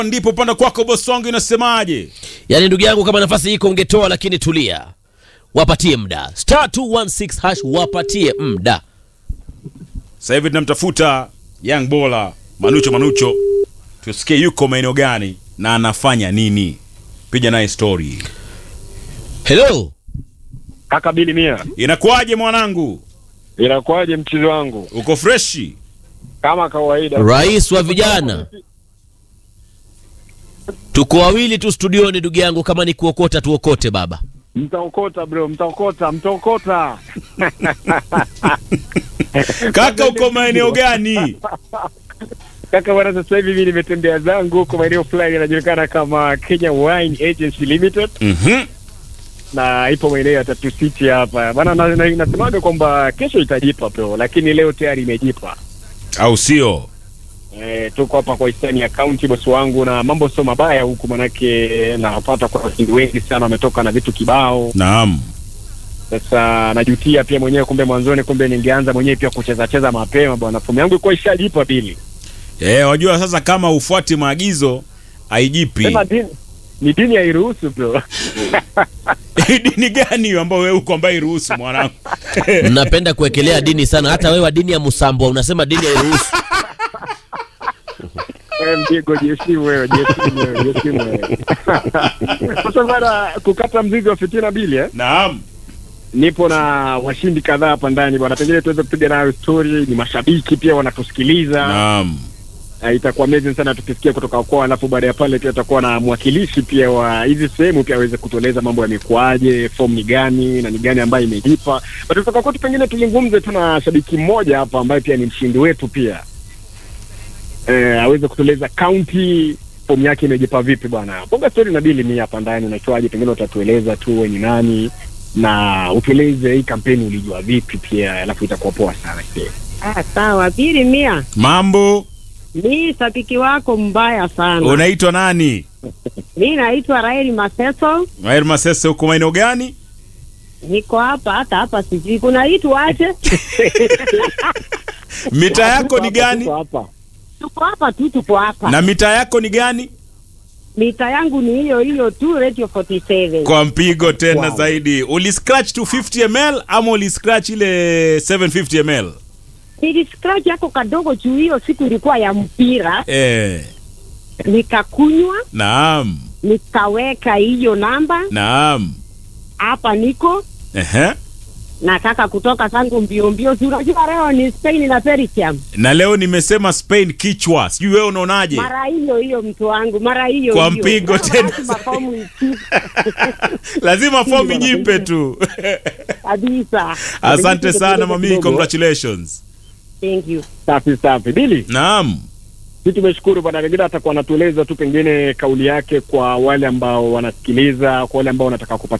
ndipo upande kwako bosi wangu inasemaje? Yaani ndugu yangu, kama nafasi iko ungetoa, lakini tulia, wapatie muda. Star 216 hash, wapatie muda. Sasa hivi tunamtafuta Young Bola Manucho Manucho, tusikie yuko maeneo gani na anafanya nini. Piga naye story. Hello, Kaka Bili Mia, Inakuwaje mwanangu, inakuwaje mchezo wangu? uko freshi? Kama kawaida, rais wa vijana. Tuko wawili tu studioni, ndugu yangu, kama ni kuokota tuokote baba. mtaokota bro, mtaokota, mtaokota. Kaka, uko maeneo gani? Kaka bwana, sasa hivi mimi nimetembea zangu huko maeneo fulani yanajulikana kama Kenya Wine Agency Limited Mhm. na ipo maeneo ya Tatu City hapa bwana. na- na- Nasemaga kwamba kesho itajipa bro, lakini leo tayari imejipa. Au sio? E, tuko hapa kwa Eastern County bosi wangu, na mambo sio mabaya huku, manake napata kwa washindi wengi sana wametoka na vitu kibao. Naam. Sasa najutia pia mwenyewe, kumbe mwanzoni, kumbe ningeanza mwenyewe pia kucheza cheza mapema bwana. Fomu yangu ilikuwa ishajipa bili. Eh, wajua sasa kama ufuati maagizo haijipi. Sema dini ni dini hairuhusu bro. Dini gani hiyo ambayo wewe uko ambaye iruhusu mwanangu? Mnapenda kuwekelea dini sana, hata wewe wa dini ya Musambwa unasema dini hairuhusu. Wewe mpigo jesimu wewe, jesimu wewe, jesimu wewe. Sasa bwana, kukata mzigo wa fitina bili eh? Naam. Nipo na washindi kadhaa hapa ndani bwana, pengine tuweze kupiga nayo story. Ni mashabiki pia wanatusikiliza. Naam. Uh, itakuwa amazing sana tukisikia kutoka kwao, alafu baada ya pale pia tutakuwa na mwakilishi pia wa hizi sehemu pia aweze kutueleza mambo yamekuaje, form ni gani na ni gani ambayo imejipa. But kutoka kwetu pengine tuzungumze tu na shabiki mmoja hapa ambaye pia ni mshindi wetu pia eh, aweze kutueleza county form yake imejipa vipi bwana. Bonga story na bili mi hapa ndani unaitwaje, pengine utatueleza tu wewe ni nani na utueleze hii kampeni ulijua vipi pia, alafu itakuwa poa sana pia. Ah, sawa. Pili mia, Mambo, mi shabiki wako mbaya sana. unaitwa nani? Mi naitwa Raeli Maseso, Maher Masese, uko maeneo gani? niko hapa hata hapa, sijui kunaitwa aje. Mita yako ni Tuko gani? hapa. Tuko hapa tu, tuko hapa. Na mita yako ni gani? Mita yangu ni hiyo hiyo tu, Radio 47. Kwa mpigo tena Wow. zaidi. Uliscratch 250 ml ama uliscratch ile 750 ml? Niliscratch yako kadogo juu hiyo siku ilikuwa ya mpira, Eh, nikakunywa naam. nikaweka hiyo namba Naam. hapa, niko Ehe. nataka kutoka zangu mbio mbio. Si unajua leo ni Spain na Belgium, Na leo nimesema Spain kichwa. Sijui wewe unaonaje? mara hiyo hiyo mtu wangu, mara hiyo Kwa hiyo. mpigo Sasa tena. lazima fomu ichi- Lazima fomu nyipe tu. kabisa. Asante sana mami, kidogo. congratulations. Thank you. Safi safi. Bili, Naam. sisi tumeshukuru bwana. Pengine atakuwa anatueleza tu pengine kauli yake kwa wale ambao wanasikiliza, kwa wale ambao wanataka kupata